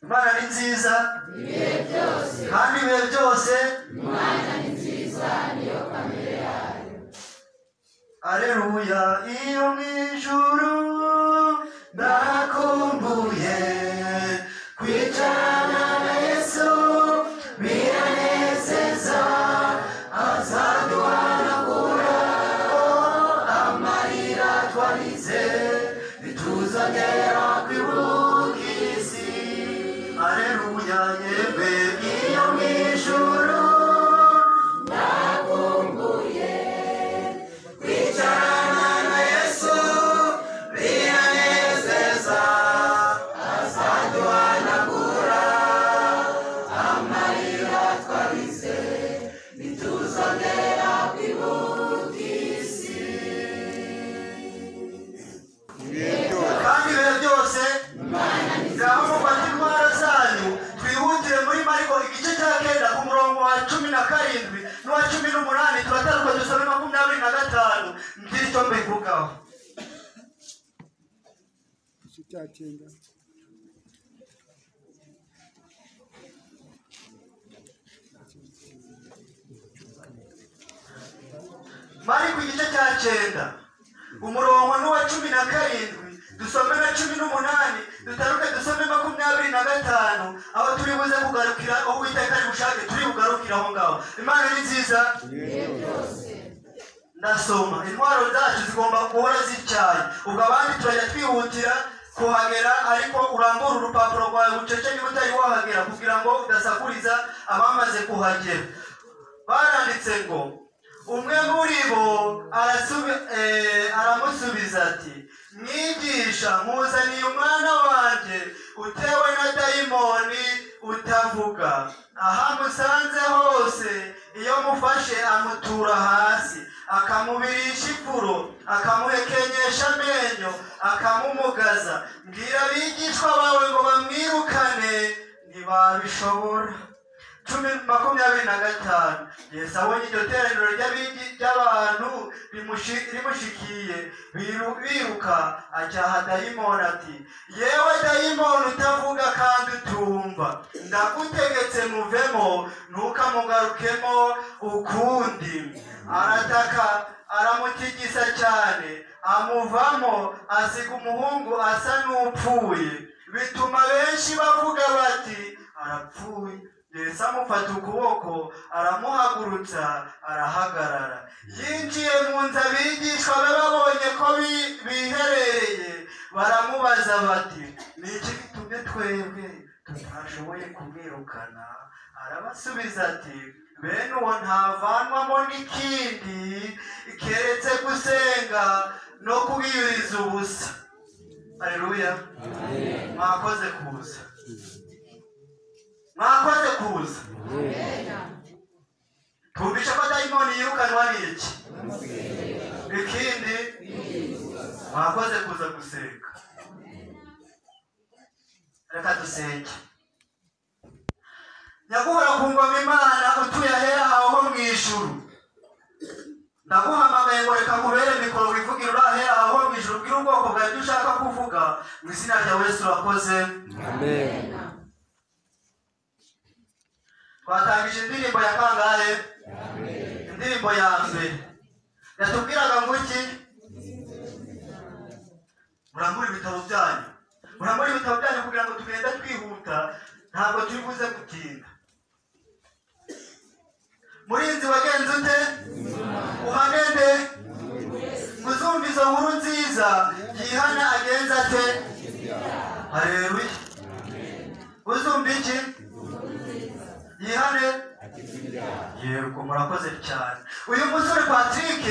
imana ni nziza kandi ibihe byose Aleluya, iyo mu ijuru nakumbuye kwicarana na Yesu biranezeza azaduhanagura amarira twarize bituzanira kwibukisi Aleluya, yewe iyo mu ijuru kwicarana na Yesu biranezeza azaduhanagura amarira twarize bituzanira kwibuka isi kandi ibihe byose ngaho mufate indwara zanyu twihutire muri mariko igice cya kenda ku murongo wa cumi na karindwi n'uwa cumi n'umunani turataruka dusome makumyabiri na gatanu kristo mbivugaho igice cya cyenda mariko igice cya cyenda umurongo n'uwa cumi na karindwi dusome na cumi n'umunani dutaruke dusome makumyabiri na gatanu aho turi buze kugarukira aho uwiteka ari bushake turi bugarukire aho ngaho imana ni nziza ndasoma intwaro zacu zigomba guhora zityaye ubwo abandi turajya twihutira kuhagera ariko urambura urupapuro rwawe bucece niba utari wahagera kugira ngo udasakuriza abamaze kuhagera baranditse ngo umwe muri bo arasubi- eh, aramusubiza ati mwigisha nkuzaniye umwana wanjye utewe na dayimoni utavuga aho amusanze hose iyo mufashe amutura hasi akamubirisha ifuro akamuhekenyesha amenyo akamumugaza mbwira abigishwa bawe ngo bamwirukane ntibabishobora cumi makumyabiri na gatanu yesu abonye iryo teraniro ry'abigi ry'abantu rimushi- rimushikiye biru- biruka acyaha dayimoni ati yewe dayimoni utavuga kandi utumva ndagutegetse muvemo ntukamugarukemo ukundi arataka aramutigisa cyane amuvamo asiga umuhungu asa n'upfuye bituma benshi bavuga bati arapfuye yesu amufata ukuboko aramuhagurutsa arahagarara yinjiye mu nzu abigishwa be babonye ko bi- biherereye baramubaza bati ni iki gitumye twebwe tutashoboye kumwirukana arabasubiza ati bene uwo ntavanwamo n'ikindi keretse gusenga no kubwiriza ubusa aleluya mwakoze kuza mwakoze kuza twumvishe ko dayimoni yirukanwa n'iki ikindi mwakoze kuza gusenga reka dusenge nyaguhora ku ngoma imana utuye ahera hawe ho mu ijuru ndaguhamagaye ngo reka nkubere mikoro wivugire uri ahera hawe ho mu ijuru ubwire ubwoko bwawe ibyo ushaka kuvuga mu izina rya yesu urakoze twatangije indirimbo ya kangahe indirimbo ya mbere yatubwiraga ngo iki murangure ibitabo byanyu murangure ibitabo byanyu kugira ngo tugenda twihuta ntabwo turi buze gutinda murinzi wagenze ute uhane nde ngo uzumve izo nkuru nziza yihana agenza ate hareruye uzumva iki yihane yego murakoze cyane uyu musore patrick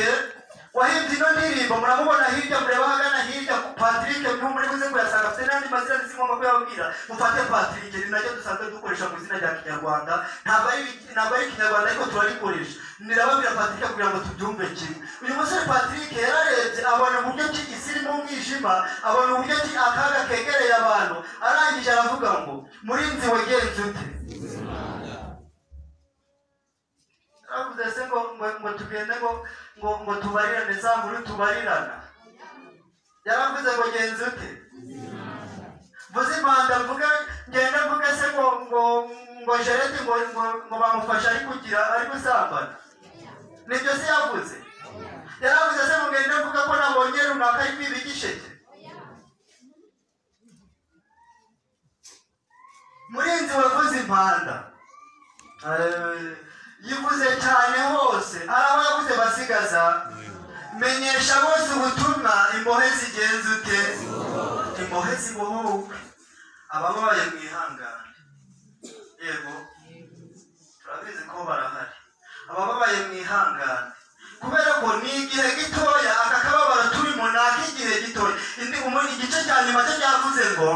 wahimbye ino ndirimbo muramubona hirya mureba ahagana hirya patrick ntumuri buze kuyasanga afite n'andi mazina nzi ngomba kuyabwira mufate patrick ni nacyo dusanzwe dukoresha mu izina rya kinyarwanda ntabwo ari ntabwo ari kinyarwanda ariko turarikoresha nirababwira patrick kugira ngo tubyumve kimwe uyu musore patrick yararebye abona uburyo ki isi irimo umwijima abona uburyo ki akaga kegereye abantu arangije aravuga ngo murinzi wegenze ute twavuze se ngo ngo ngo tugende ngo ngo ngo tubarirane za nkuru tubarirana yaravuze ngo genza ute rwanda mvuge ngende mvuge se ngo ngo ngo jerete ngo ngo ngo bamufashe ari kugira ari gusambana nibyo se yavuze yaravuze se ngo ngende mvuge ko nabonye runaka ari kwiba igisheke murinzi wavuze impanda Eh, yivuze cyane hose hari aho yavuze basigaza menyesha bose ubutumwa imbohe zigenze ute imbohe zibohowe ababaye mu ihangane yego turabizi ko barahari abababaye mu ihangane kubera ko ni igihe gitoya aka kababaro turimo ni ak'igihe gitoya indi umuntu igice cya nyuma cyo cyavuze ngo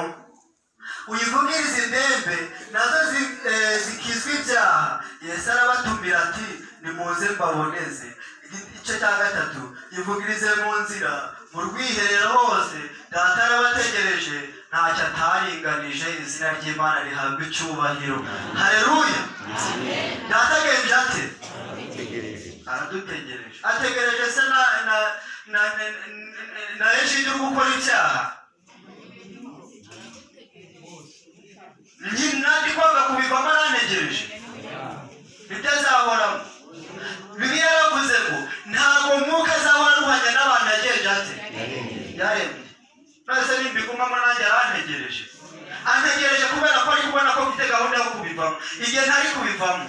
uyivugirize indembe nazo zi- eh, zikizwa ibyaha yesu arabatumira ati nimuze mbaboneze igice cya gatatu yivugirize mu nzira mu rwiherero hose data yarabategereje ntacyo ataringanije izina ry'imana rihabwa icyubahiro hareruya data agenje ate aradutegereje ategereje se na na na na na- na ejidi uri gukora icyaha nyina ndi kwanga kubivamo arantegereje bitazahoramo bibiliya yaravuze ngo ntabwo mwuka azahora aruhanya n'abantu yagenje ate yaremye nose nimbigumamo nanjye arantegereje antegereje kubera ko ari kubona ko mfite gahunda yo kubivamo igihe ntari kubivamo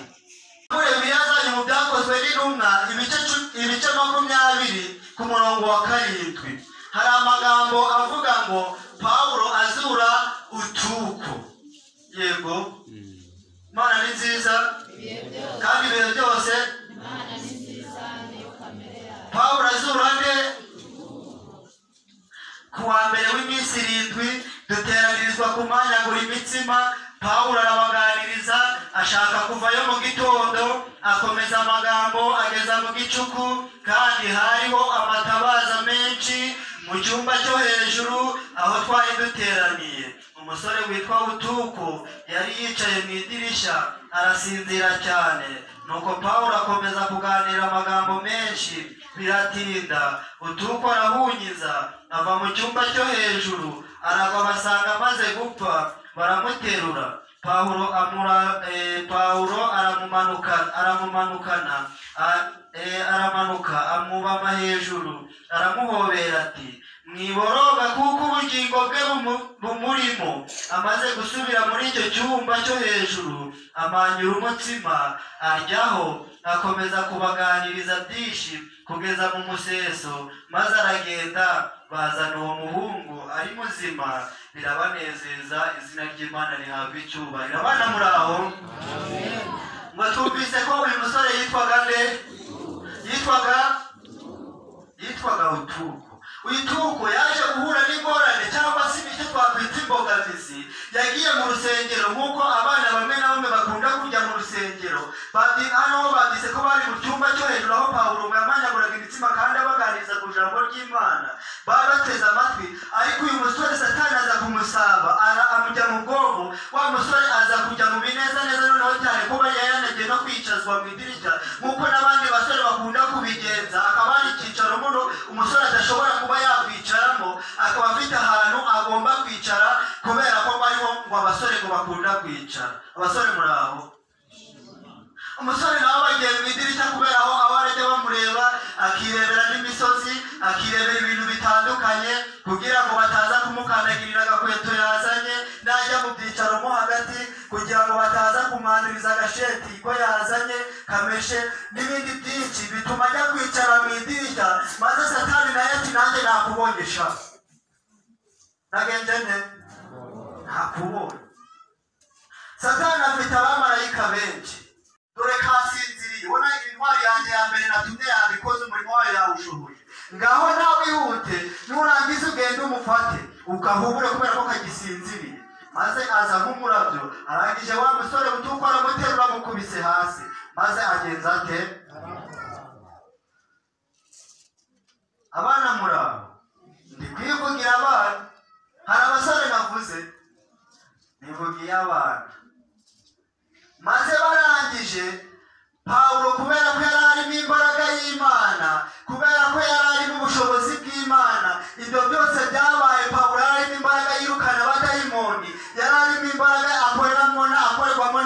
kuremera zanyu mu byakozwe n'intumwa ibice cu- ibice makumyabiri ku murongo wa karindwi hari amagambo avuga ngo pawulo azura utuko yego mana ni nziza kandi ibihe byose pawulo azura nde ku wa mbere w'iminsi irindwi duteranirizwa ku mwanya gura imitsima pawulo arabaganiriza ashaka kuvayo mu gitondo akomeza amagambo ageza mu gicuku kandi hariho amatabaza menshi mu cyumba cyo hejuru aho twari duteraniye umusore witwa butuku yari yicaye mu idirishya arasinzira cyane nuko pawulo akomeza kuganira amagambo menshi biratinda butuku arahunyiza ava mu cyumba cyo hejuru aragwa basanga amaze gupfa baramuterura pawulo amura eh, pawulo aramumanuka aramumanukana a- eh, aramanuka amubama hejuru aramuhobera ati mwiboroga kuko ubugingo bwe bumu- bumurimo amaze gusubira muri icyo cyumba cyo hejuru amanyura umutsima aryaho akomeza kubaganiriza byinshi kugeza mu museso maze aragenda bazana uwo muhungu ari muzima birabanezeza izina ry'imana rihabwa icyubahiro abana muri aho ngo twumvise ko uyu musore yitwaga nde yitwaga yitwaga utuku utuku yaje guhura n'ingorane cyangwa se ibyo twakwita imbogamizi yagiye mu rusengero nk'uko abana bamwe na bamwe bakunda kujya mu rusengero Bandi- hano ho banditse ko bari mu cyumba cyo hejuru aho pawulo yamanyaguraga imitsima kandi abaganiriza ku ijambo ry'imana baba bateze amatwi ariko uyu musore satani aza kumusaba ara- amujya mu bwonko wa musore aza kujya mu binezaneza noneho cyane kuba yari yanagiye no kwicazwa mu idirishya nk'uko n'abandi basore bakunda kubigenza akaba ari icyicaro muno umusore adashobora kuba yakwicaramo akaba afite ahantu agomba kwicara kubera ko bariho ngo abasore ngo bakunda kwicara abasore muri aho umusore nawe bagiye mu idirishya kubera aho abarajya bamureba akirebera n'imisozi akirebera ibintu bitandukanye kugira ngo bataza kumukandagirira agakweto yazanye najya mu byicaro mo hagati kugira ngo bataza kumwanduriza agasheti ko yazanye kameshe n'ibindi byinshi bituma ajya kwicara mu idirishya maze satani nawe ati nanjye nakubongesha nagenze nte nakubonye satani afite abamarayika benshi dore kasinziriye ubona intwari yanjye ya mbere natumye yabikoze umurimo wayo yawushoboye ngaho nawe wihute nurangiza ugende umufate ukahubure kubera ko kagisinziriye maze aza nk'umurabyo arangije wa musore mutuko aramuterura amukubise hasi maze agenza ate abana murabo ndi kwivugira abana hari abasore navuze nivugiye abana maze barangije pawulo kubera ko yari arimo imbaraga y'imana kubera ko yari arimo ubushobozi bw'imana ibyo byose byabaye pawulo yari arimo imbaraga yirukana abadayimoni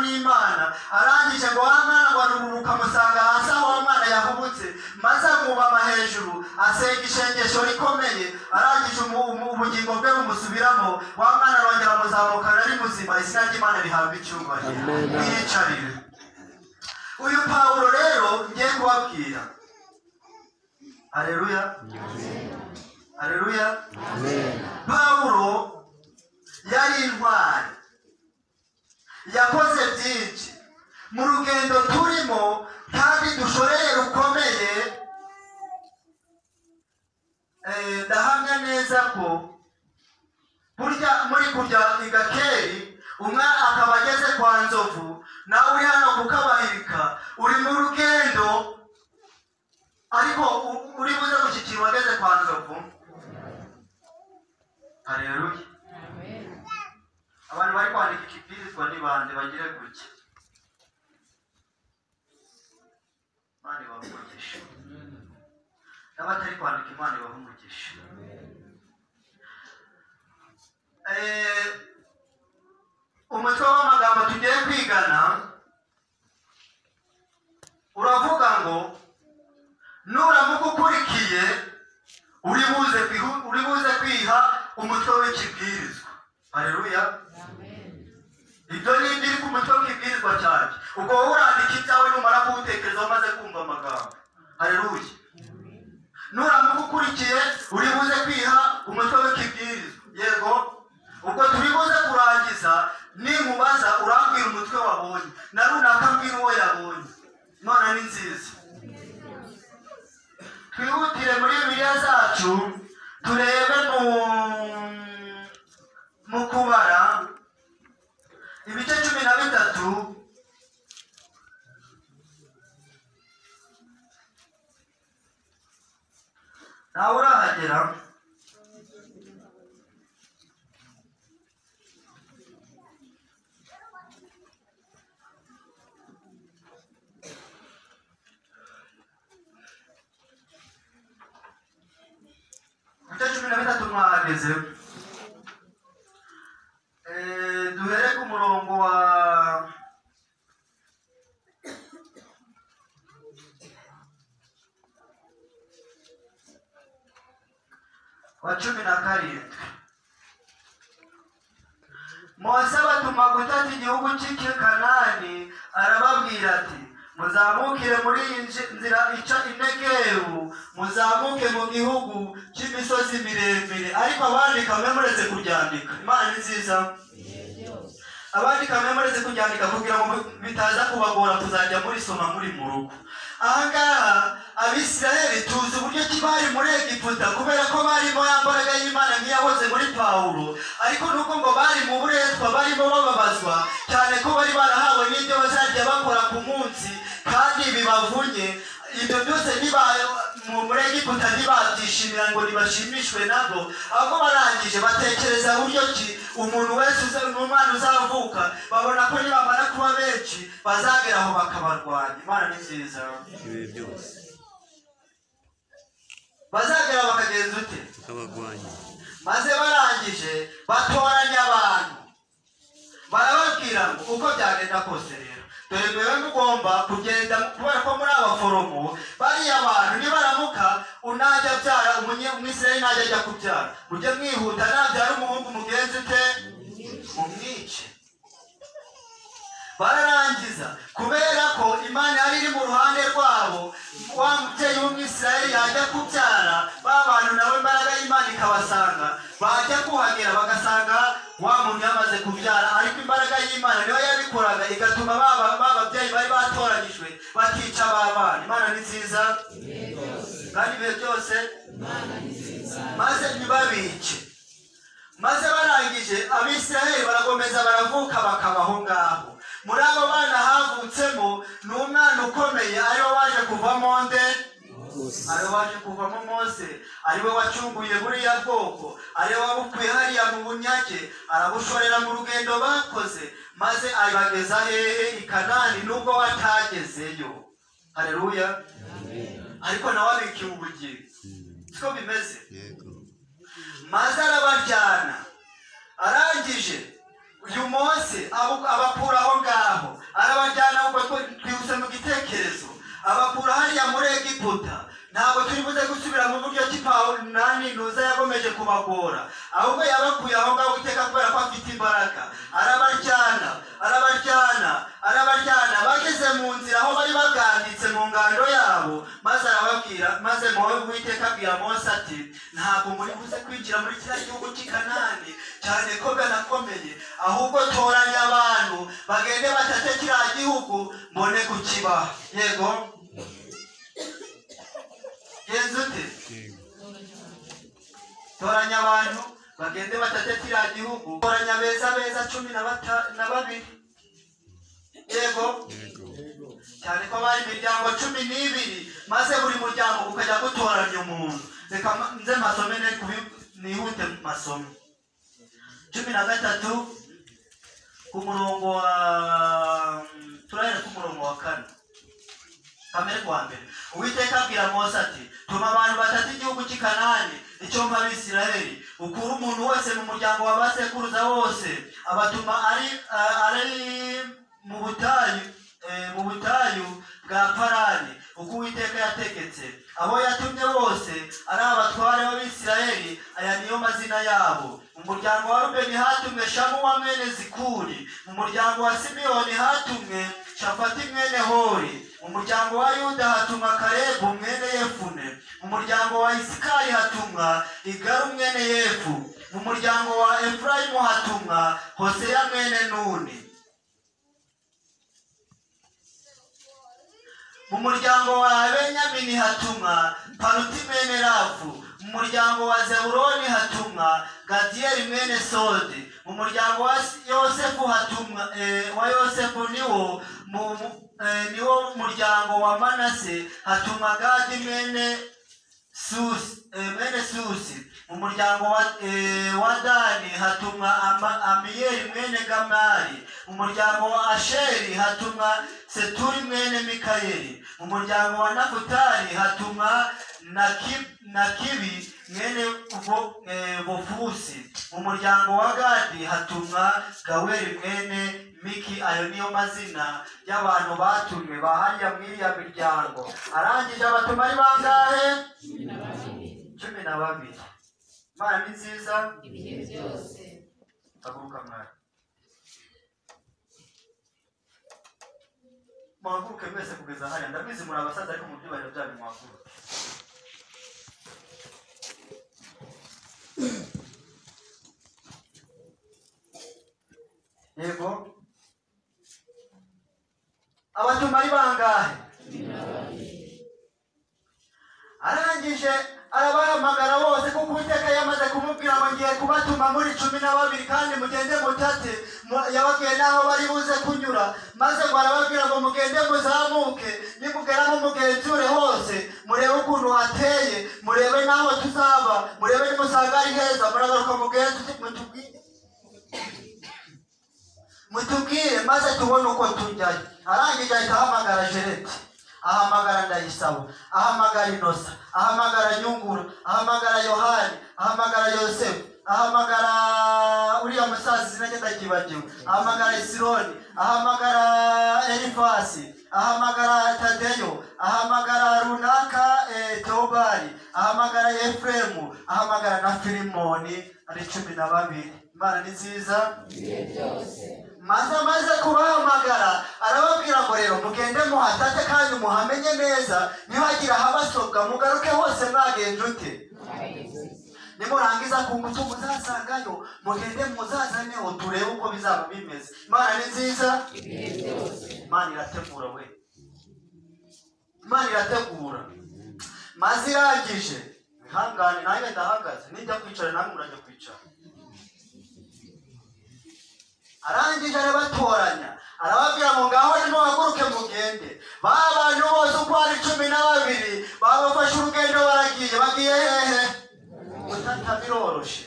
n'imana arangije ngo wa mwana ngo aruhuka amusanga hasi aho wa mwana yahubutse maze amwubama hejuru asenga ishengesho rikomeye arangije umu- umu- ubugingo bwe bumusubiramo wa mwana arongera amuzamukana ari muzima izina ry'imana rihabwa icyubahiro Amen. mwiyicarire uyu pawulo rero ngiye kubabwira aleluya aleluya pawulo yari intwari yakoze byinshi mu rugendo turimo kandi dushoreye rukomeye eh, ndahamya neza ko burya muri kurya igakeri umwe akaba ageze kwa nzovu nawe uri hano kukabahirika uri mu rugendo ariko u- uri buze gushyikirwa ageze kwa nzovu hareruye abantu bari kwandika ikibwirizwa ni bande bagire gutya imana ibaha umugisha n'abatari kwandika imana ibaha umugisha Eh, umutwe w'amagambo tugiye kwigana uravuga ngo nuramuka ukurikiye uri buze kwihu- uri buze kwiha umutwe w'ikibwirizwa hareruya ibyo ni ibiri ku mutwe w'ikibwirizwa cyanjye ubwo wowe urandika ibyawe numara kuwutekereza umaze kumva amagambo hareruya nuramuka ukurikiye uri buze kwiha umutwe w'ikibwirizwa yego ubwo turi buze kurangiza nimubaza urambwira umutwe wabonye na runaka mbwira uwo yabonye none ni nziza twihutire muri bibiliya zacu turebe mu mu kubara ibice cumi na bitatu nawe urahagera ibice cumi na bitatu mwahageze Eh, duhere ku murongo wa wa cumi na karindwi mose abatuma gutata igihugu cy'ikikanani arababwira ati muzamukire muri iyi nzi- nzira ica inegeru muzamuke mu gihugu cy'imisozi miremire ariko abandika mwe muretse kuryandika imana ni nziza abandika mwe muretse kuryandika kugira ngo bitaza kubagora kuzajya murisoma muri mu rugo ahangaha abisiraheli tuzi uburyo ki bari muri egiputa kubera ko barimo ya mbaraga y'imana ntiyahoze muri pawulo ariko nuko ngo bari mu buretwa barimo bababazwa cyane ko bari barahawe n'ibyo bazajya bakora ku munsi kandi bibavunye ibyo byose niba mu muri egiputa ntibabyishimira ngo ntibashimishwe nabwo ahubwo barangije batekereza buryo ki umuntu wese uza- n'umwana uzavuka babona ko nibamara kuba benshi bazagera aho bakabarwanya imana ni nziza ibihe byose bazagera bakagenza ute tukabagwanya maze barangije batoranya abantu barababwira ngo uko byagenda kose rero dore mwewe mugomba kugenda kubera ko muri abaforomo bariya bantu nibaramuka unajya abyara umunye- umwisirayeli najya ajya kubyara mujye mwihuta nabyara umuhungu mugenzi ute mumwice bararangiza kubera ko imana yari iri mu ruhande rwabo wa mubyeyi w'umwisirayeli yajya kubyara ba bantu nabo imbaraga y'imana ikabasanga bajya kuhagera bagasanga wa muntu yamaze kubyara ariko imbaraga y'imana niyo yabikoraga igatuma ba ba- ba babyeyi bari batoranyijwe batica ba bana imana ni nziza kandi ibihe byose maze ntibabice maze barangije abisiraheli barakomeza baravuka bakabaho ngaho muri abo bana havutsemo ni umwana ukomeye ariwe waje kuvamo nde ariwe waje kuvamo mose ariwe wacunguye buriya bwoko ariwe wabukuye hariya mu bunyage arabushorera mu rugendo bakoze maze abageza hehe i kanani nubwo watagezeyo hareruya ariko nawe abikiwe ubugingo siko bimeze yego maze arabajyana arangije uyu munsi abu- abakura aho ngaho arabajyana ubwo twibutse mu gitekerezo abakura hariya muri egiputa ntabwo turi buze gusubira mu buryo ki pawulo nani ntuza yakomeje kubagora ahubwo yabakuye aho ngaho iteka kubera ko afite imbaraga arabajyana arabajyana arabajyana bageze mu nzira aho bari baganditse mu ngando yabo maze arababwira maze muwe uwiteka abwira mose ati ntabwo muri buze kwinjira muri kiriya gihugu cy'i kanani cyane ko bwanakomeye ahubwo toranya abantu bagende batate kiriya gihugu mbone kukibaha yego genza ute yego toranya abantu bagende batate kiriya gihugu toranya beza beza cumi na bata- na babiri yego yego cyane ko bari imiryango cumi n'ibiri maze buri muryango ukajya gutoranya umuntu reka ma- nze masome ne kubi- nihute masome cumi na gatatu ku murongo wa turahera ku murongo wa kane kamere kwa mbere uwiteka abwira mose ati tuma abantu batatu igihugu cy'i kanani icyo mpa abisirayeli ukure umuntu wese mu muryango wa basekuruza bose abatuma ari a- ari mu butayu eh, mu butayu bwa parani uko uwiteka yategetse abo yatumye bose ari abatware b'abisirayeli aya niyo mazina yabo mu muryango wa rubeni hatumwe shamuwa mwene zikuri mu muryango wa simiyoni hatumwe shafati mwene hori mu muryango wa yuda hatumwa kalebu mwene yefune mu muryango wa isikari hatumwa igaru mwene yefu mu muryango wa efurayimu hatumwa hoseya mwene nuni mu muryango wa benyamini hatumwa paruti mwene rafu mu muryango wa zebuloni hatumwa gadiyeli mwene sodi mu muryango wa yosefu hatumwa eh, wa yosefu niwo mu, mu- eh, niwo muryango wa manase hatumwa gadi mwene susi eh, mwene susi mu muryango wa, eh, wa dani hatumwa Ama- amiyeli mwene gamali mu muryango wa asheri hatumwa seturi mwene mikayeli mu muryango wa nafutali hatumwa Naki- nakibi mwene Bo- eh, bofusi mu muryango wa gadi hatumwa gaweli mwene miki ayo niyo mazina y'abantu batumwe bahanya muri iya miryango arangije abatuma ari bangahe cumi na babiri imana ni nziza ibihe byose haguruka mwana mwaguruke mwese kugeza hariya ndabizi muri abasaza ariko mu byubahiro byanyu mwaguruke yego abatuma ari bangahe arangije arabahamagara bose kuko uwiteka yamaze kumubwira ngo ngiye kubatuma muri cumi na babiri kandi mugende mutate mu- yababwiye n'aho bari buze kunyura maze ngo arababwira ngo mugende muzamuke nimugeramo mugenzure hose murebe ukuntu hateye murebe n'aho tuzaba murebe nimusanga ari heza muragaruka mugenzi mutubwire mutubwire maze tubone uko tujyayo arangije ahita ahamagara jereti ahamagara ndayisaba ahamagara inosa ahamagara nyungura ahamagara yohani ahamagara yosefu ahamagara uriya musaza izina rye ndakibagiwe ahamagara isironi ahamagara elifasi ahamagara tadeyo ahamagara runaka eh, teobari ahamagara efuremu ahamagara na filimoni ari cumi na babiri imana ni nziza maze amaze kubahamagara arababwira ngo rero mugende muhatate kandi muhamenye neza nihagira ahabasobwa mugaruke hose mwagenje ute nimurangiza ku ngutu muzasangayo mugende muzazaneho turebe uko bizaba bimeze imana ni nziza imana irategura we imana irategura maze irangije ihangane nanjye ndahagaze nijya kwicara namwe murajya kwicara arangije arabatoranya arababwira ngo ngaho nimuhaguruke mugende ba bantu bose uko ari cumi na babiri babafashe urugendo baragiye bagiye hehe gutata biroroshe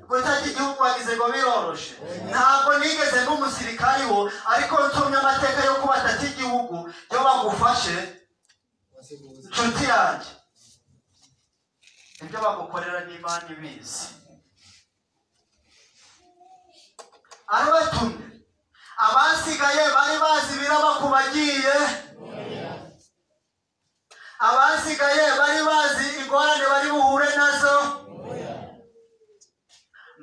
gutata igihugu wagize ngo biroroshe ntabwo nigeze nk'umusirikari wo ariko nsomye amateka yo kubatata igihugu yo bagufashe nshuti yanjye ibyo bagukorera n'imana ibizi arabatumye abasigaye bari bazi biraba ku bagiye abasigaye bari bazi ingorane bari buhure nazo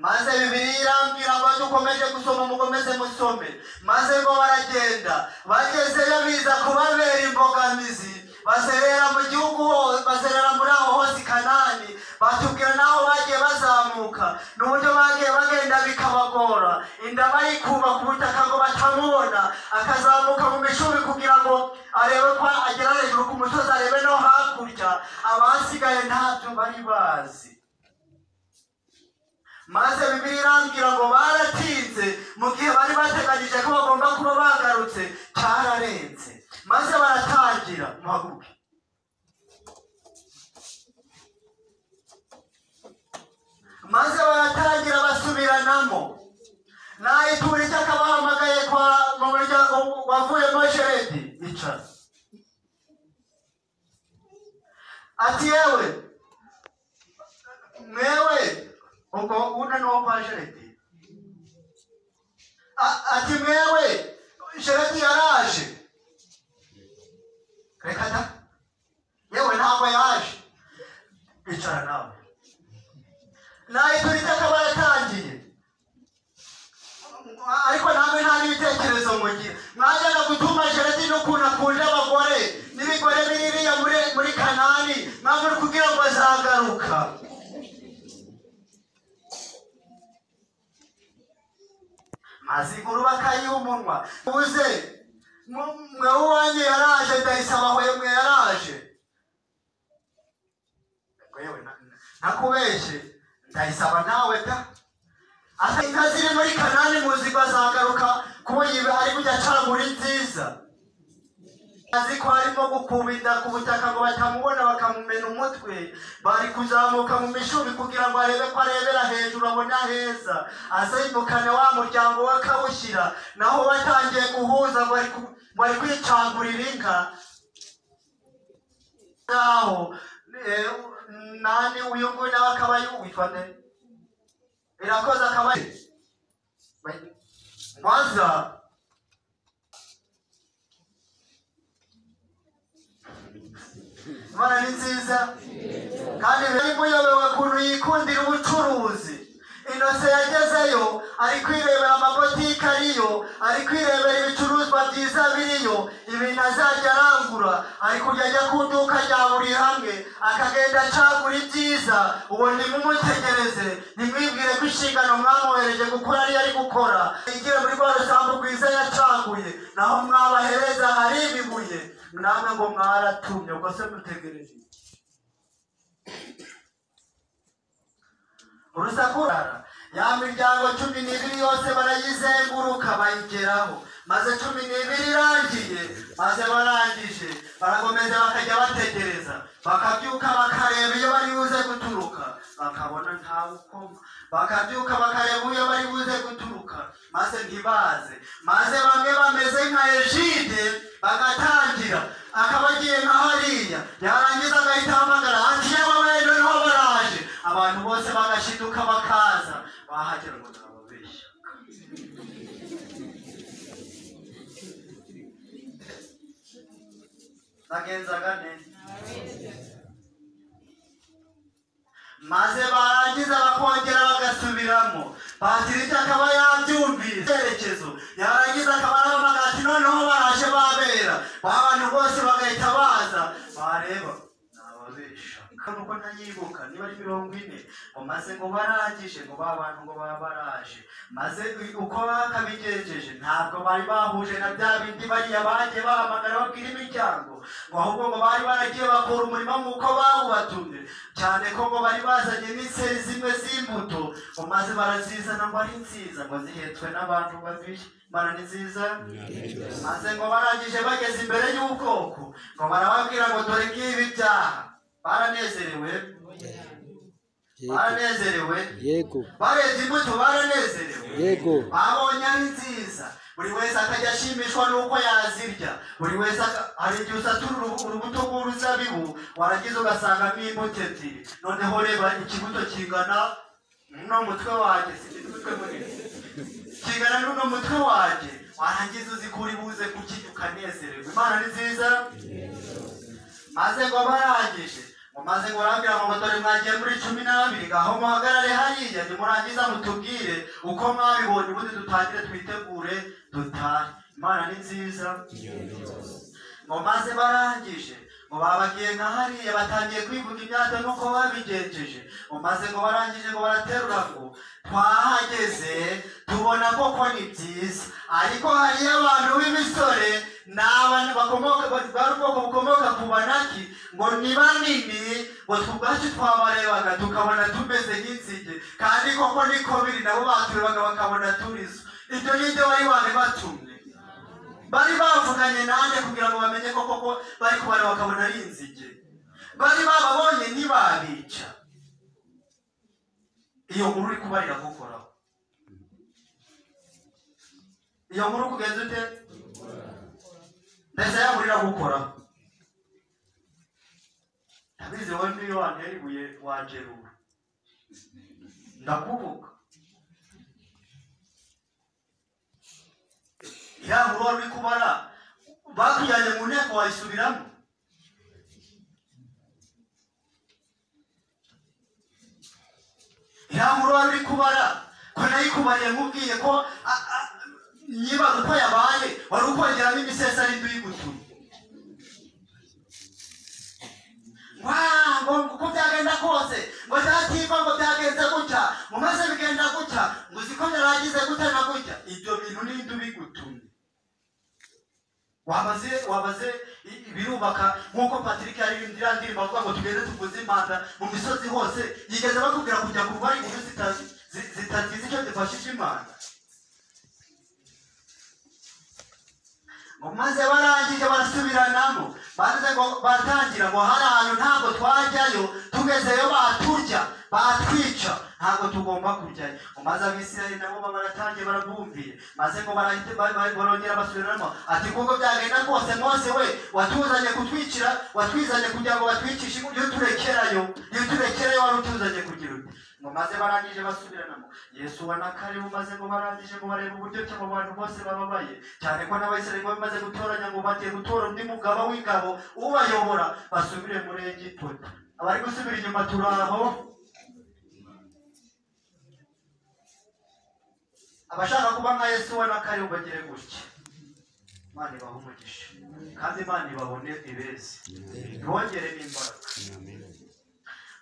maze bibiliya irambwira ngo iyo ukomeje gusoma mukomeze musome maze ngo baragenda bagezeyo biza kubabera imbogamizi baserera mu gihugu ho- baserera muri aho hose i kanani batubwira n'aho bagiye bazamuka n'uburyo bagiye bagenda bikabagora inda barikuba ku butaka ngo batamubona akazamuka mu mishubi kugira ngo arebe ko agera hejuru ku musozi arebe no hakurya abasigaye ntabyo bari bazi maze bibiri irambwira ngo baratinze mu gihe bari bateganyije ko bagomba kuba bagarutse cyararenze maze baratangira mpaguke maze baratangira basubiranamo nayitura icyo akabahamagaye kwa mu muryango wavuyemo sheredi icara ati yewe mwewe ubwo una ni uwo kwa sheredi A- ati mwewe sheredi yaraje reka da yewe ntabwo yaje icara nawe nayiturika akaba yaratangiye ariko namwe nta n'ibitekerezo mugira mwajyaga gutuma jeredi n'ukuntu akunda abagore n'ibigore biririya muri muri kanani mwamwe uri kugira ngo azagaruka maze inkuru bakayiha umunwa uze mu- mwe uwanjye yaraje ndayisaba hwemwe yaraje yewe na- na- nakubeshye ndayisaba nawe da asa inka ziri muri kanani muzigo azagaruka kuko yibe ari kujya acagura nziza azi ko harimo gukuba inda ku butaka ngo batamubona bakamumena umutwe bari kuzamuka mu mishubi kugira ngo arebe ko arebera hejuru abone aheza azindukane wa muryango we akawushyira naho batangiye guhuza ngo ari ku- ngo ari kwicagurira inka ngaho eh, nani uyu nguyu nawe akaba yuwitwa nde Irakoze akaba Mwanza Imana ni nziza kandi yari muyobewe kuntu yikundira ubucuruzi inose yagezeyo ari kwirebera amabotike ariyo ari kwirebera ibicuruzwa byiza biriyo ibintu azajya arangura ari kujya ajya ku iduka rya buri hamwe akagenda acagura ibyiza uwo ntimumutegereze ntimwibwire ko inshingano mwamuhereje gukora ariyo ari gukora yigire muri rwa rusambu rwiza yacaguye naho mwabahereza hari ibibuye namwe ngo mwaratumye ubwo se mutegereje iki? urusakurara ya miryango cumi n'ibiri yose barayizenguruka bayigeraho maze cumi n'ibiri irangiye maze barangije barakomeza bakajya bategereza bakabyuka bakareba iyo bari buze guturuka bakabona ntawe ukoma bakabyuka bakareba iyo bari buze guturuka maze ntibaze maze bamwe bameze nka ejide bagatangira akaba agiye nka hariya yarangiza agahita ahamagara ati yewe wenda niho baraje abantu bose bagashiduka bakaza bahagera ngo ntababeshya bagenzaga neza maze barangiza bakongera bagasubiramo patirita akaba yabyumvise icyerekezo yarangiza akaba arahamagara ati noneho baraje babera ba bantu bose bagahita baza bareba nababesha nuko ntayibuka niba ari mirongo ine ngo maze ngo barangije ngo ba bantu ngo baba baraje maze uko bakabigejeje ntabwo bari bahuje na bya bindi bariya bagiye bahamagara babwira imiryango ngo ahubwo ngo bari baragiye bakora umurima nk'uko bawubatumye cyane ko ngo bari bazanye n'inseri zimwe z'imbuto ngo maze barazizana ngo ari nziza ngo zihetswe n'abantu babiri mana ni nziza maze ngo barangije bageze imbere y'ubwoko ngo barababwira ngo dore ngibi byaha baranezerewe baranezerewe yego barenze imbuto baranezerewe yego babonye ari nziza buri wese akajya ashimishwa n'uko yazirya buri wese aka- hari igihe usatura urubu- urubuto rw'uruzabibu warangiza ugasangamo imbuto ebyiri noneho reba ikibuto kingana n'uno mutwe wanjye si imitwe munini kingana n'uno mutwe wanjye warangiza ingeso zikuri buze kukinyuka nezererwa imana ni nziza maze ngo barangije ngo maze ngo barambwira ngo dore mwagiye muri cumi n'abiri ngaho muhagarare hariya nimurangiza mutubwire uko mwabibonye ubundi dutangire twitegure dutahe imana ni nziza ngo maze barangije ngo babagiye nka hariya batangiye kwivuga imyaka nuko babigenjeje ngo maze ngo barangije ngo baraterura ngo twahageze tubona koko ni byiza ariko hariyo abantu b'imisore ni abantu bakomoka bari ubwoko bukomoka ku banaki ngo ni banini ngo twe ubwacu twabarebaga tukabona tumeze nk'inzige kandi koko niko biri nabo baturebaga bakabona turizo ibyo ni byo bari babibatumye bari bavuganye nanjye kugira ngo bamenye ko koko bari kubara bakabona ari inzige bari bababonye ntibabica iyo nkuru uri kuba iragukoraho iyo nkuru kugenza ute ndetse ya nkuru iragukoraho ndabizi wowe niyo wantera ibuye wangerura ndakuvuga ya nkuru wari uri kubara bakujyanye mu nteko wayisubiramo ntabwo wari kubara ko nayikubariye nkubwiye ko a- a- nyibaza uko yabaye wari ukongeramo imisesari nduyigutuye ngo uko byagenda kose ngo byatimba ngo byagenze gutya ngo maze bigenda gutya ngo uzi ko yaragize gutya na gutya ibyo bintu ni ndubigutumye wabaze wabaze i- birubaka nk'uko patrick yari iriya ndirimbo avuga ngo tugende tuguze impanda mu misozi hose yigeze bakubwira kujya kuva ari inkuru zita- zi- zitagize icyo zifashije imana ngo maze barangije barasubiranamo maze ngo batangira ngo hari ahantu ntabwo twajyayo tugezeyo baturya batwica ntabwo tugomba kujyayo ngo maze abisirayeli nabo ba- baratangiye barabumviye maze ngo barahita ba- ba- barongera basubiramo ati kuko byagenda kose mose we watuzanye kutwicira watwizanye kugira ngo batwicishe iyo turekerayo iyo turekerayo wari utuzanye kugira ute ngo maze barangije basubiranamo yesu ubona ko ari bumaze ngo barangije ngo barebe uburyo ki abo bantu bose bababaye cyane ko n'abayisirayeli baba bamaze gutoranya ngo bagiye gutora undi mugaba w'ingabo ubayobora basubire muri egiputa abari gusubira inyuma turi aho abashaka kuba nka yesu ubona ko ari bubagire gutya imana ibaha umugisha kandi imana ibabone ibeze ibongere n'imbaraga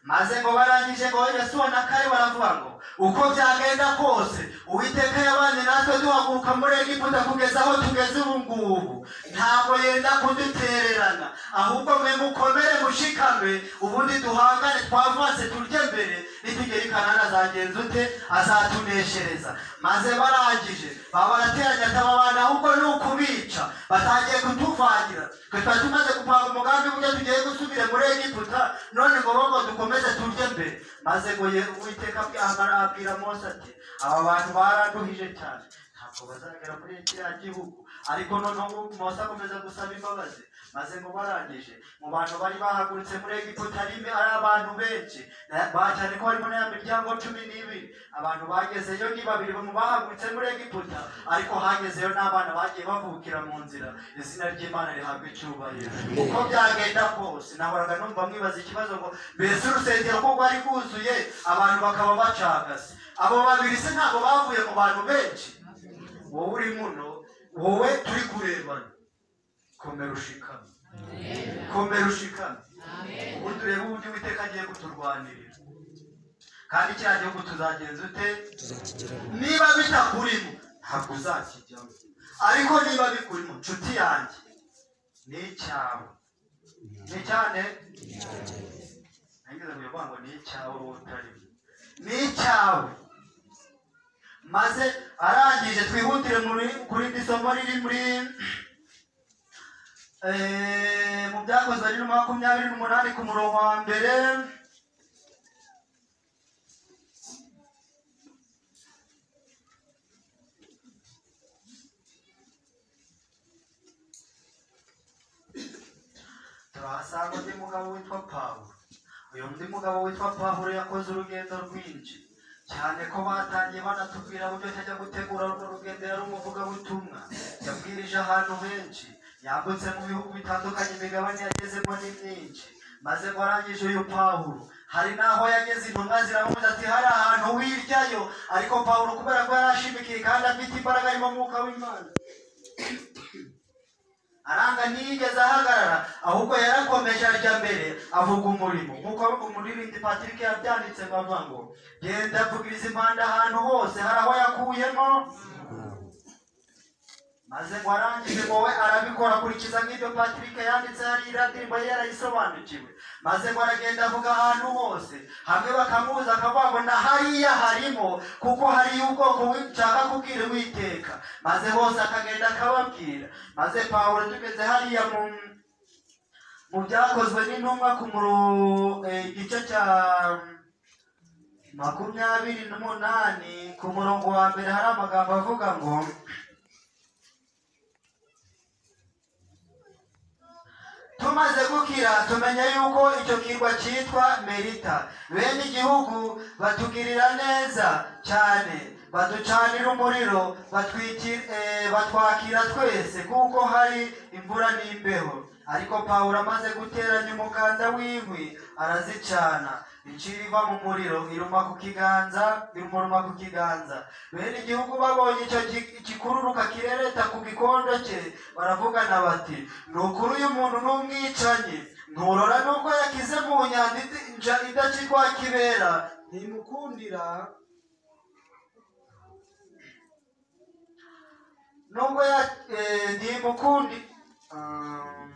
maze ngo barangije ngo yesu wa nakare baravuga ngo uko byagenda kose uwiteka yabanye natwe duhaguruka muri egiputa kugeza aho tugeze ubu ngubu ntabwo yenda kudutererana ahubwo mwe mukomere mushikame ubundi duhangane twavanse turye mbere nitugera i kanani azagenza ute azatuneshereza maze barangije baba barateranya ataba abantu ahubwo ni ukubica batangiye kutuvangira twe tuba tumaze gupanga umugambi w'ibyo tugiye gusubira muri egiputa none ngo bo ngo dukomeze turye mbere maze ngo ye uwiteka abwira abwira mose ati aba bantu baranduhije cyane ntabwo bazagera muri kiriya gihugu ariko noneho mose akomeza gusaba imbabazi maze ngo barangije mu bantu bari bahagurutse muri egiputa arime ari abantu benshi Na- ba- cyane ko harimo n'aya miryango cumi n'ibiri abantu bagezeyo ni babiri mu bahagurutse muri egiputa ariko hagezeyo n'abana bagiye bavukira mu nzira izina ry'imana rihabwa icyubahiro uko byagenda kose nahoraga numva mwibaza ikibazo ngo mbese urusengero ko rwari rwuzuye abantu bakaba bacagase abo babiri se ntabwo bavuye mu bantu benshi wowe uri muno wowe turi kurebana komera ushikame komera ushikame ubu turebe uburyo uwiteka agiye kuturwanirira kandi kiriya gihugu tuzagenza ute niba bitakurimo ntabwo uzakijyamo ariko niba bikurimo nshuti yanjye ni icyawe ni cyane nagize kuvuga ngo ni icyawe wowe utarimo ni icyawe maze arangije twihutire muri- ku rindi somo riri muri Eh, mu byakozwe bibiri na makumyabiri n'umunani ku murongo wa mbere turahasanga undi mugabo witwa pawulo uyu undi mugabo witwa pawulo yakoze urugendo rwinshi cyane ko batangiye banatubwira uburyo tajya gutegura urwo rugendo yari umuvugabutumwa yagurije ahantu henshi yambutse mu bihugu bitandukanye imigabane yagezemo ni myinshi maze ngo arangije uyu pawulo hari n'aho yageze intumwa ziramubuza ati hari ahantu wiryayo ariko pawulo kubera ko yari ashimikiye kandi afite imbaraga arimo mwuka w'imana aranga ntiyigeze ahagarara ahubwo yarakomeje arya mbere avuga umurimo nk'uko umuririmbyi patrick yabyanditse ngo avuga ngo genda avugiriza impanda ahantu hose hari aho yakuyemo maze ngo arangije ngo we arabikora akurikiza nk'ibyo patrick yanditse hariya ndirimbo ye yarayisobanukiwe maze ngo aragenda avuga ahantu hose hamwe bakamubuza akavuga ngo na hariya harimo kuko hariyo ubwoko bwi- nshaka kubwira uwiteka maze hose akagenda akababwira maze pawulo tugeze hariya mu mu byakozwe n'intumwa ku muru- eh, igice cya makumyabiri n'umunani ku murongo wa mbere hari amagambo avuga ngo tumaze gukira tumenya yuko icyo kirwa cyitwa merita bene igihugu batugirira neza cyane baducanira umuriro batwiki- eh, batwakira twese kuko hari imvura n'imbeho ariko pawulo amaze guteranya umuganda w'inkwi arazicana incira iva mu muriro iruma ku kiganza irumuruma ku kiganza bene igihugu babonye icyo gi- gikururuka kirereta ku gikondo cye baravugana bati ni ukuri uyu muntu ni umwicanyi nturora n'uko yakize mu nyanja id- nja- idakirwa kibera ntimukundira nubwo ya eh, ntimukundi Ah.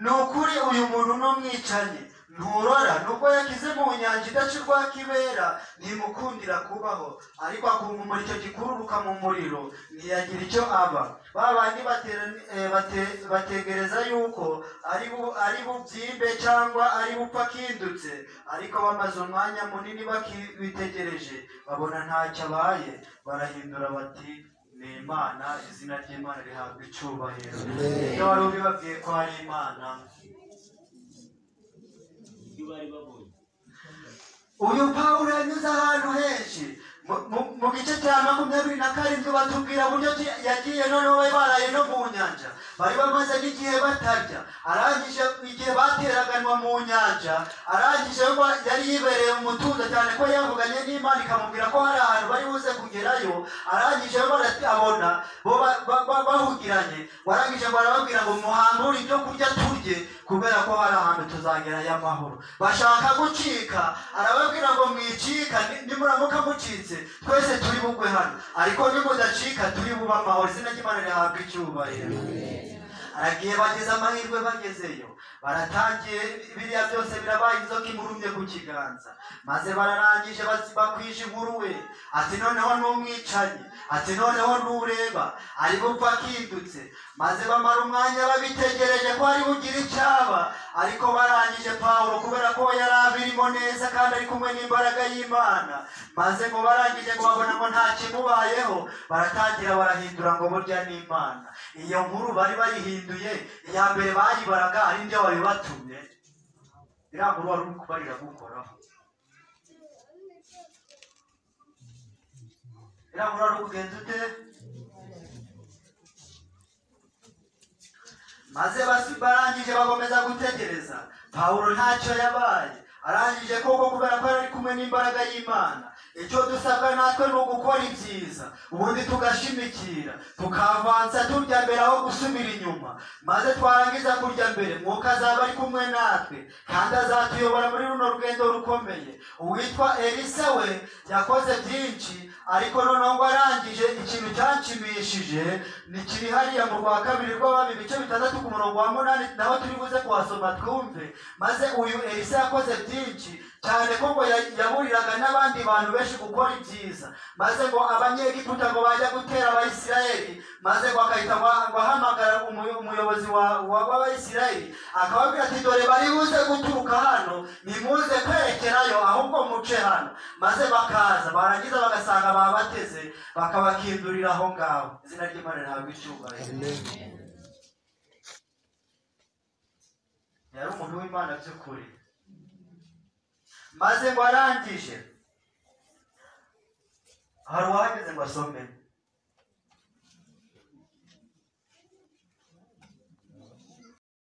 ni ukuri uyu muntu ni umwicanyi nturora nubwo yakize mu nyanja idacirwa kibera ntimukundira kubaho ariko akumumura icyo gikururuka mu muriro ntiyagira icyo aba ba bandi baterani- eh, bate- bategereza yuko ari bu- ari bubyimbe cyangwa ari bupfa akindutse ariko bamaze umwanya munini bakibitegereje babona ntacyo abaye barahindura bati ni imana izina ry'imana rihabwa icyubahiro ibyo wari ubibabwiye ko ari imana uyu pawulo yanyuze ahantu henshi Mu- mu- mu gice cya makumyabiri na karindwi batubwira uburyo ki- yagiye noneho bari baraye no mu nyanja bari bamaze n'igihe batarya arangije igihe bateraganwa mu nyanja arangije ba- yari yibereye mu mutuzo cyane ko yavuganye n'imana ikamubwira ko hari ahantu bari buze kugerayo arangije bara- abona bo ba- ba- ba- bahugiranye warangije ngo arababwira ngo muhambure ibyo kurya turye kubera ko hari ahantu tuzagerayo amahoro bashaka gucika arababwira ngo mwicika ni- nimuramuka mucitse twese turi bugwe hano ariko nimudacika turi bube amahoro izina ry'imana rihabwa icyubahiro aragiye bageze amahirwe bagezeyo baratangiye biriya byose birabaye inzoka imurumye ku kiganza maze bararangije basi bakwije inkuru we ati noneho n'umwicanyi ati noneho n'ureba ari bupfa akindutse maze bamara umwanya babitegereje ko ari bugire icyaba ariko barangije pawulo kubera ko yari abirimo neza kandi ari kumwe n'imbaraga y'imana maze ngo barangije ngo babona ngo nta kimubayeho baratangira barahindura ngo burya n'imana iyo nkuru bari bayihinduye iya mbere bayibaraga ari nde wabibatumye iriya nkuru wari uri kubarira gukoraho iriya nkuru wari ukugenza ute maze basi barangije bakomeza gutegereza pawulo ntacyo yabaye arangije koko kubera ko ari kumwe n'imbaraga y'imana icyo dusabwa natwe ni ugukora ibyiza ubundi tugashimikira tukavanza turya mbere aho gusubira inyuma maze twarangiza kurya mbere mwuka azaba ari kumwe natwe kandi azatuyobora muri runo rugendo rukomeye uwitwa elisa we yakoze byinshi ariko noneho ngo arangije ikintu cyanshimishije ni kiri hariya mu rwa kabiri rw'abami ibice bitandatu ku murongo wa munani naho turi buze kuhasoma twumve maze uyu elisa yakoze byinshi cyane ko ngo ya- yaburiraga n'abandi bantu benshi gukora ibyiza maze ngo abanyegiputa ngo bajya gutera abayisirayeli maze ngo akahita ngo ngo ahamagara umuyo- umuyobozi wa- wa- w'abayisirayeli akababwira ati dore bari buze guturuka hano nimuze kwerekerayo ahubwo muce hano maze bakaza barangiza bagasanga babateze bakabakindurira aho ngaho izina ry'imana rihabwa icyubahiro yari umuntu w'imana by'ukuri maze ngo arangije hari uwahageze ngo asome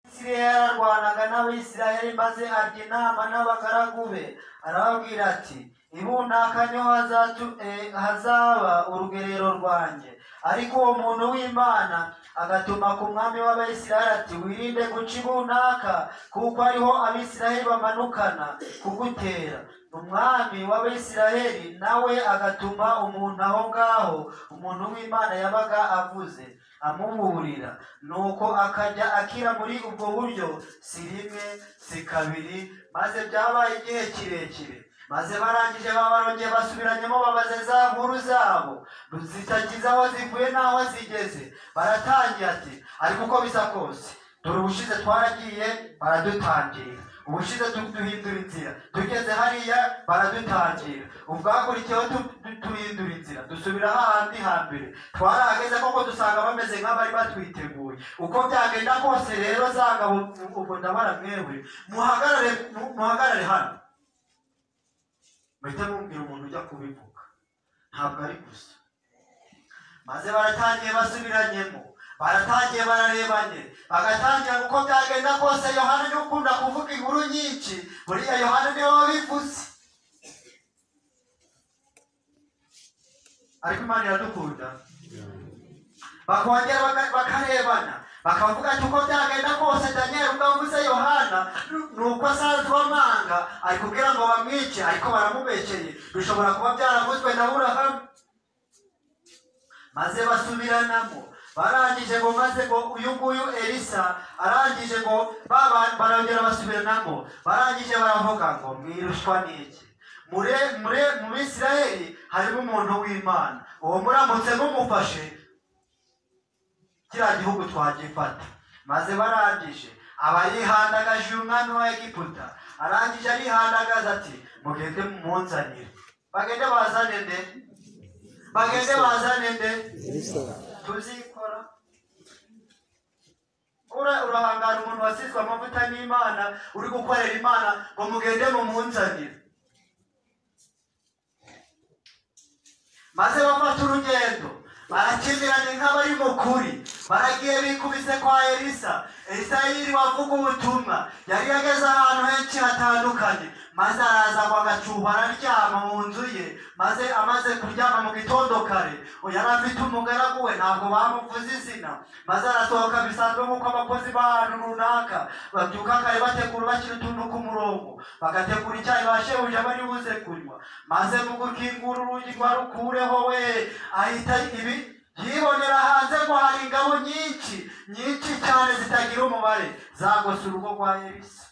isirayeli yararwanaga n'abisirayeli maze ajya inama n'abagaragu be arababwira ati ibunaka niho hazatu- eh, hazaba urugerero rwanjye ariko uwo muntu w'imana agatuma ku mwami w'abayisirayeli ati wirinde guca ibunaka kuko ariho abisirayeli bamanukana kugutera umwami w'abisirayeli nawe agatuma umuntu aho ngaho umuntu w'imana yabaga avuze amuburira nuko akajya akira muri ubwo buryo si rimwe si kabiri maze byabaye igihe kirekire maze barangije babarongeye basubiranyemo babaza za nkuru zabo zitagize aho zivuye n'aho zigeze baratangira ati ariko uko bisa kose dore ubushize twaragiye baradutangira ubushize tu- duhindura inzira tugeze hariya baradutangira ubwakurikiyeho tu- tu- duhindura inzira dusubira hahandi hambere twarahageze koko dusanga bameze nk'abari batwiteguye uko byagenda kose rero zanga ubwo ndabara mwebwe muhagarare mu- muhagarare hano muhita mubwira umuntu ujya kubivuga ntabwo ari gusa maze baratangiye basubiranyemo baratangiye bararebanye bagatangira uko byagenda kose yohana niwe ukunda kuvuga inkuru nyinshi buriya yohana niwe wabivuze ariko imana iradukunda bakongera baka- bakarebana bakavuga ati uko byagenda kose daniel ubwo avuze yohana ni uko asanzwe amanga ari kubwira ngo bamwice ariko baramubekeye bishobora kuba byaravuzwe na burahamu maze basubiranamo barangije ngo maze ngo uyu nguyu elisa arangije ngo ba- ba- barongera basubiranamo barangije baravuga ngo mwirushwa n'iki mure mure mu bisirayeli harimo umuntu w'imana uwo muramutse mumufashe kiriya gihugu twagifata maze barangije aba yihandagaje uyu mwami wa egiputa arangije arihandagaza ati mugende mumunzanire bagende bazane nde bagende bazane nde tuzikora Ura- urahangara umuntu wasizwe amavuta n'imana uri gukorera imana ngo mugende mumunzanire maze bafata urugendo barakimirana nk'abari mu kuri baragiye bikubise kwa elisa elisa yiriwe avuga ubutumwa yari yageze ahantu henshi hatandukanye maze araza ngo agacuba araryama mu nzu ye maze amaze kuryama mu gitondo kare uyu yari afite umugaragu we ntabwo bamuvuze izina maze arasohoka bisanzwe nk'uko abakozi b'ahantu runaka babyuka kare bategura bakiri utuntu ku murongo bagategura icyayi bashebuja bari buze kunywa maze mu gukingura urugi rwa rukureho we ahita ibi yibonera hanze ko hari ingabo nyinshi nyinshi cyane zitagira umubare zagose urugo rwa elisa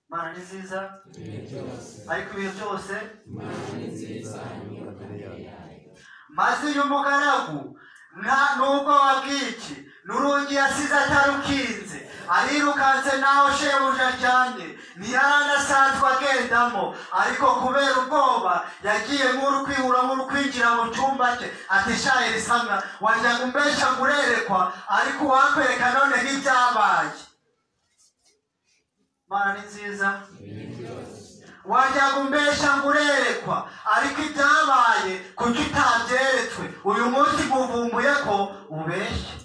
mana ni nziza ariko ibintu byose maze uyu mugaragu nta nubwo wabwiye iki n'urugi yasize atarukinze arirukanse naho shebuja aryamye ntiyari anasanzwe agendamo ariko kubera ubwoba yagiye nk'uri kwihura nk'uri kwinjira mu cyumba cye ati sha elisamwa wajyaga umbesha ngurerekwa ariko uwakwereka none nk'ibyabaye mana ni nziza wajyaga umbesha ngo urerekwa ariko ibyabaye kuki utabyeretswe uyu munsi nkuvumbuye ko ubeshye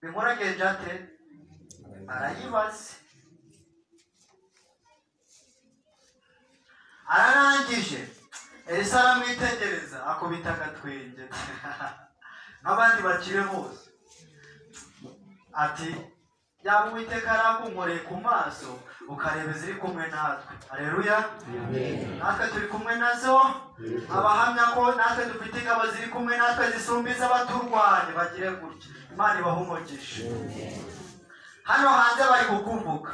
bimuragenje ate arayibaze ararangije elisa aramwitegereza akubita agatwenge n'abandi bakire bose ati yaba uwiteka arakunkoreye ku maso ukareba iziri kumwe natwe hareruya natwe turi kumwe nazo abahamya ko natwe dufite ingabo ziri kumwe natwe zisumba iz'abaturwanya bagire gutya imana ibahumugishe hano hanze bari kukuvuga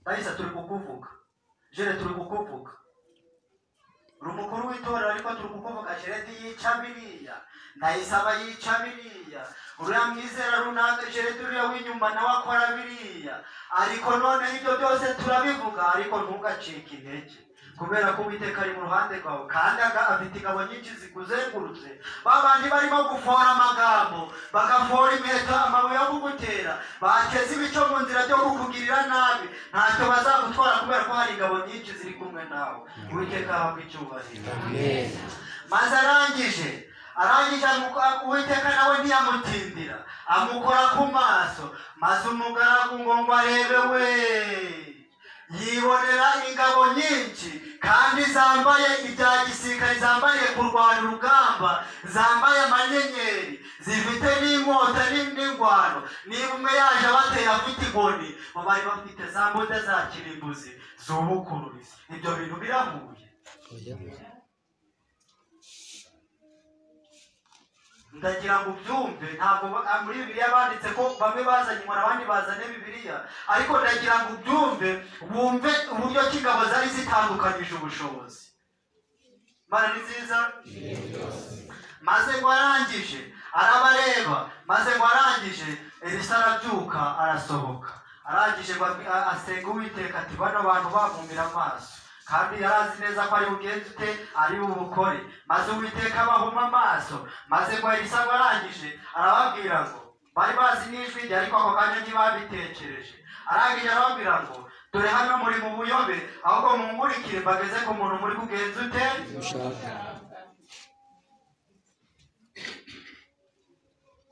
bayisa turi kukuvuga jere turi kukuvuga uri umukuru w'itorero ariko turi kukuvuga jeredi yica biriya ndayisaba yica biriya uriya mwizera runaka jeredi uriya w'inyuma nawe akora biriya ariko none ibyo byose turabivuga ariko ntugacike intege kubera ko uwiteka ari mu ruhande rwawe kandi aga- afite ingabo nyinshi zikuzengurutse ba bandi barimo gufora amagambo bagafora imiheto amabuye yo kugutera bateze ibico mu nzira byo kukugirira nabi ntacyo bazagutwara kubera ko hari ingabo nyinshi ziri kumwe nawe uwiteka ahabwa icyubahiro maze arangije arangije amuko- uwiteka nawe ntiyamutindira amukora ku maso maze umugaragu ngo ngo arebe we yibonera ingabo nyinshi kandi zambaye ibya gisirikare zambaye kurwana urugamba zambaye amanyenyeri zifite n'inkota ni- n'ingwano niba umwe yaje abateye afite inkoni bo bari bafite za mbuda za kirimbuzi zubukururizi ibyo bintu birahuye ndagira ngo ubyumve ntabwo ba- ah, muri bibiliya banditse ko bamwe bazanye inkora abandi bazanye bibiliya ariko ndagira ngo ubyumve wumve uburyo ki ingabo zari zitandukanyije ubushobozi mana ni nziza maze ngo arangije arabareba maze ngo arangije elisa arabyuka arasohoka arangije ngo abwi- a- asenga uwiteka ati bano bantu bamumbira amaso kandi yari azi neza ko ari bugenze ute ari bubukore maze uwiteka abahuma amaso maze ngo elisa ngo arangije arababwira ngo bari bazi n'ijwi rye ariko ako kanya ntibabitekereje arangije arababwira ngo dore hano muri mu buyobe ahubwo mumurikire mbageze ku muntu muri kugenza ute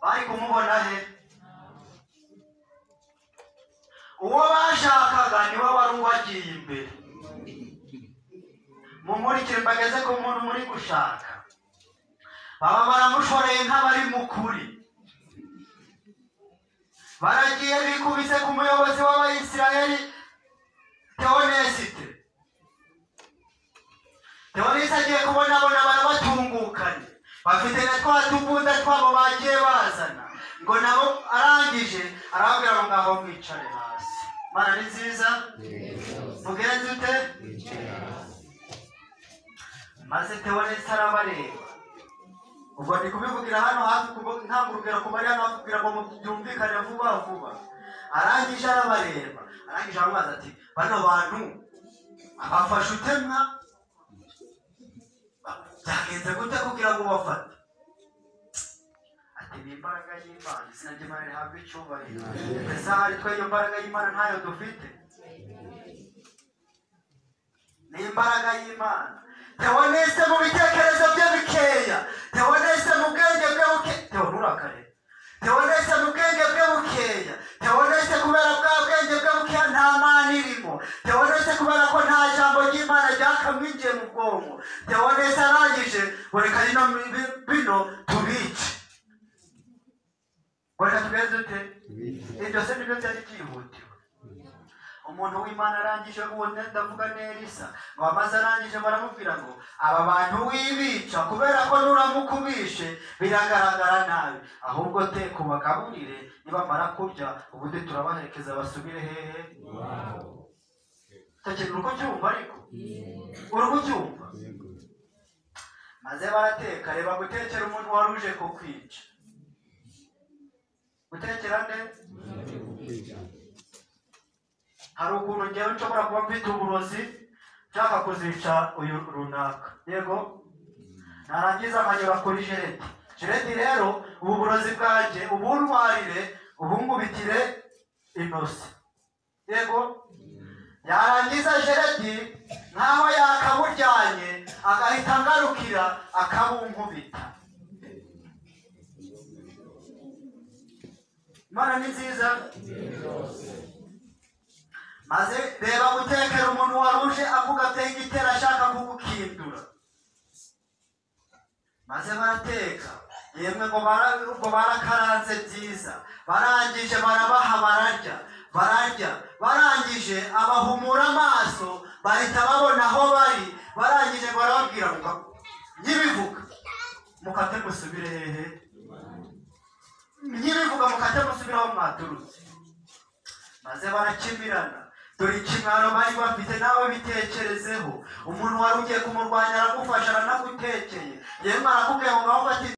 bari kumubona he uwo bashakaga niwe wari ubagiye imbere mumurikire mbageze ku muntu muri gushaka baba baramushoreye nk'abari mu kuri baragiye bikubise ku muyobozi w'abayisiraheli teonesite teonesite agiye kubonabona barabatungukanye bafite na twa tubunda twabo bagiye bazana ngo nabo arangije arababwira ngo ngaho mwicare hasi mana ni nziza mugenzi ute maze teonesite arabareba ubwo ndi kubivugira hano hafi kubo- ntangurugero ku bari hano hafi kugira ngo byumvikane vuba vuba arangije arabareba arangije aramubaza ati bano bantu abafashe utemwa byagenze gute kugira ngo ubafate ati ni imbaraga y'imana izina ry'imana rihabwa icyubahiro ese hari twe iyo mbaraga y'imana ntayo dufite ni imbaraga y'imana tewonese mu bitekerezo bye bikeya tewonese mu bwenge bwe buke tewonurakare tewonese mu bwenge bwe bukeya tewonese kubera bwa bwenge bwe bukeya nta mana irimo tewonese kubera ko nta jambo ry'imana ryakamwinjiye mu bwonko tewonese arangije ngo reka bino bi- bino tubice ngo reka tugenze ute ibyo se nibyo byari byihutiwe umuntu w'imana arangije uwo ndavuga nerisa ngo amaze arangije baramubwira ngo aba bantu wibica kubera ko nuramuka ubishe biragaragara nabi ahubwo te kubagaburire nibamara kurya ubundi turabaherekeza basubire hehe utakintu uri kucyumva ariko uri kucyumva maze barateka reba gutekera umuntu wari uje kukwica gutekera neza hari ukuntu ngewe nshobora kuba mfite uburozi nshaka kuzica uyu runaka yego narangiza nkanyura kuri jereti jereti rero ubu burozi bwanjye ubuntwarire ubungubitire inosi yego yarangiza jereti nkaho yakaburyanye agahita ngarukira akabunkubita imana ni nziza maze reba gutekera umuntu waruje avuga ateye igitero ashaka kugukindura maze barateka yemwe ngo bara- ngo barakaranze byiza barangije barabaha bararya bararya barangije abahumura amaso bahita babona aho bari barangije ngo barababwira ngo nyibivuga mukate musubire hehe nyibivuga mukate musubire aho mwaturutse maze barakimirana dore ikimwaro bari bafite nawe bitekerezeho umuntu wari ugiye kumurwanya aramufasha aranagutekeye yemwe arakubwiye ngo ngaho fata